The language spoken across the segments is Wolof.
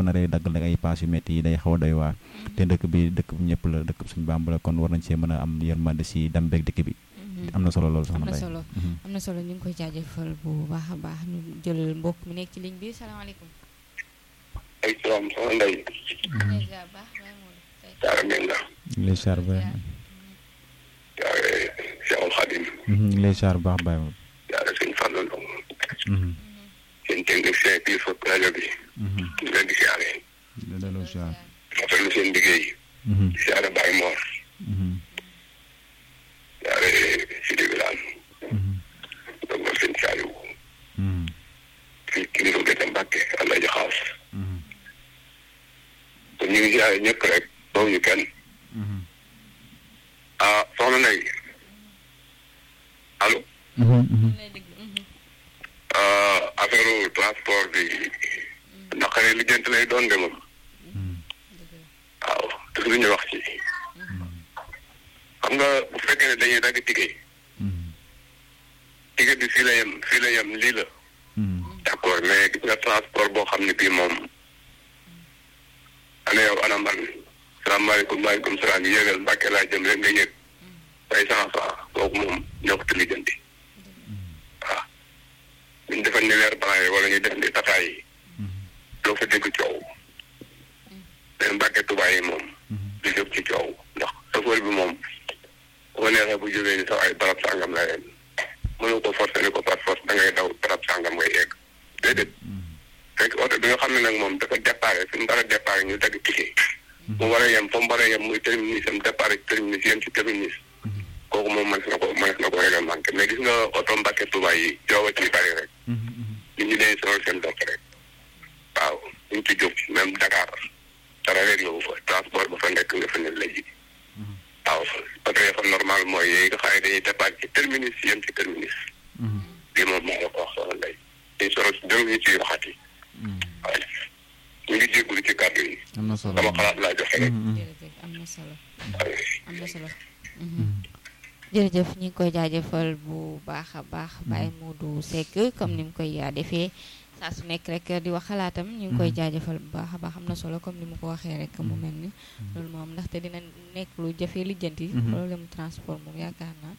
ko naree daggal nag ay paas yu métti yi day xaw a doy waar te dëkk bi dëkk bi ñëpp la dëkk bi suñu Bàmba la kon war nañ see mën a am yërmande si dem beeg dëkk bi am na solo loolu am soxna na Mbaye solo am na solo ñu ngi koy jaajëfal bu baax a baax ñu jël mbokk mi nekk ci ligne bi salaamaaleykum. ay salaam soxna Ndeye déjà baax baax moom tey. Thiara Menga ñu ngi lay char ba Thiara Cheikhul Khadim ñu ngi lay char bu baax Baye moom Thiara sëñ Fallou Ndong seen technicien bii fa rajo bi ñu leen di siyaare da daloo char rafetlu seen liggéey siyaare Baye Mor siyaare Sidi Bilane donc seen Saliou fii kilifa Gëtë Mbàkke Allah ji xaas te ñu ngi siyaare ñëpp rek boobu ñu kenn ah soxna Ndeye allo affaire transport bi naqare lijjanti lay doon de moom waaw te lu ñu wax ci xam nga bu fekkee ne dañuy dagg ticket ticket bi fii la yem fii la yem lii la d'accord mais gis nga transport boo xam ne bii moom ana yow ana man salaamaaleykum maaleykum salaam yéegal Mbàkke laa jëm rek nga yëg ay cent francs kooku moom ñoo ko lijjanti waaw ñu defal ni leer blanc yi wala ñu def ni tataay yi doo fa dégg coow mais Mbàkke Tuubaa yi moom du jóg ci coow ndax chauffeur bi moom bu ko neexee bu jógee ni sax ay barab sàngam la yem mënu ko forcer ni ko par force da ngay daw barab sàngam ngay yegg déedéet fekk oto bi nga xam ne nag moom dafa déparé fi mu war a déparé ñu dagg ticket mu war a yem fa mu war a yem muy terminus am déparé ci terminus yem ci terminus kooku moom mënees na ko mënees na ko réglementé mais gis nga oto Mbàkke Tuubaa yi joowa ci bari rek nit ñi dañuy sonal seen bopp rek waaw ñu ci jóg même Dakar dara réglé wu fa transport ba fa nekk nga fa ne léegi waaw oto yi fa normal mooy yooyu nga xam ne dañuy départ ci terminus yem ci terminus lii moom moo la ko wax soxna Ndeye dañu sonal si dërëm ñu ciy waxati waaw ñu ngi jégalu ci kàddu yi am na solo sama xalaat laa joxe rek jërëjëf am na solo am na solo. jërëjëf ñu ngi koy jaajëfal bu baax a baax Baye Modou Seck comme ni mu koy yaa defee saa su nekk rek di wax xalaatam ñu ngi koy jaajëfal bu baax a baax am na solo comme ni mu ko waxee rek mu mel ni loolu moom ndaxte dina nekk lu jafee lijjanti problème transport moom yaakaar naa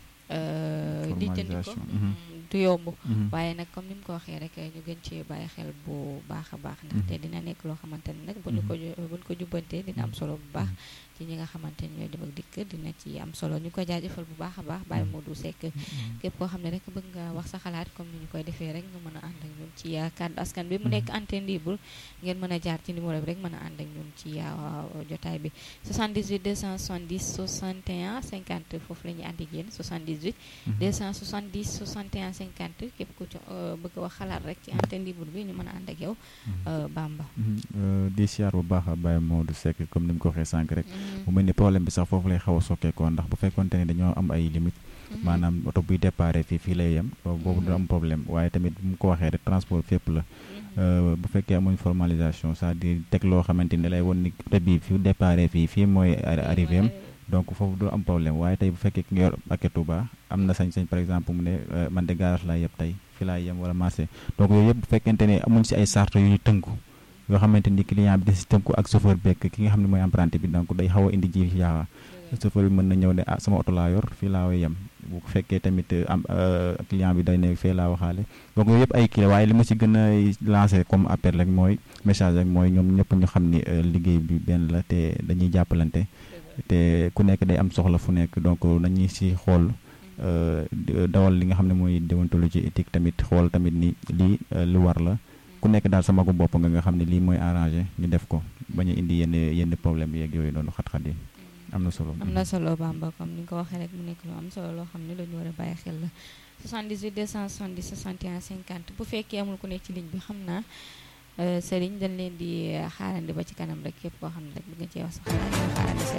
lijjanti ko du yomb waaye nag comme ni mu ko waxee rek ñu gën ci bàyyi xel bu baax a baax ndaxte dina nekk loo xamante ni nag bu ñu ko bu ñu ko jubbantee dina am solo bu baax ci ñi nga xamante ni ñooy dem ak dikk dina ci am solo ñu ko jaajëfal bu baax a baax Baye Modou Seck képp koo xam ne rek bëgg nga wax sa xalaat comme ni ñu koy defee rek nga mën a ànd ak ñun ci kàddu askan bi mu nekk antenne libre ngeen mën a jaar ci numéro bi rek mën a ànd ak ñun ci jotaay bi 78 270 61 50 foofu la ñuy ànd ak yéen 78 270 61 50 képp ku ci bëgg a wax xalaat rek ci antenne libre bi ñu mën a ànd ak yow Bamba di siyaar bu baax a Baye Modou Seck comme ni mu ko waxee sànq rek mu mel ni problème bi sax foofu lay xaw a sokkeekoo ndax bu fekkonte ne dañoo am ay limite maanaam oto buy déparé fii fii lay yem boobu du am problème waaye tamit bu mu ko waxee rek transport fépp la bu fekkee amuñ formalisation c'est-à-dire teg loo xamante ni lay won ni oto bii fi déparé fii fii mooy arrivé am donc foofu du am problème waaye tey bu fekkee ki nga yor paquet Touba am na sañ-sañ par exemple mu ne man de garage laa yeb tey fi laa yem wala marché donc yooyu yëpp bu fekkente ne amuñ si ay sart yu ñu tënku yoo xamante ni client bi da si tënku ak chauffeur bekk ki nga xam ne mooy emprunté bi donc day xaw a indi ji yaawa chauffeur bi mën na ñëw ne ah sama oto laa yor fii laa way yem bu fekkee tamit am client bi day ne fee laa waxaale donc yooyu yëpp ay kii la waaye li ma si gën a lancé comme appel rek mooy message rek mooy ñoom ñëpp ñu xam ni liggéey bi benn la te dañuy jàppalante te ku nekk day am soxla fu nekk donc nañuy si xool dawal li nga xam ne mooy déontologie éthique tamit xool tamit ni lii lu war la ku nekk daal sama ko bopp nga nga xam ne lii mooy arrangé ñu def ko bañ a indi yenn yenn problème yeeg yooyu noonu xat-xat yi am na solo. am na solo Bamba comme ni nga ko waxee rek mu nekk lu am solo loo xam ne lu ñu war a bàyyi xel la 78 270 61 50 bu fekkee amul ku nekk ci ligne bi xam naa Serigne dañ leen di xaarandi ba ci kanam rek képp koo xam ne rek bëgg nga cee wax sa xalaat nga xaarandi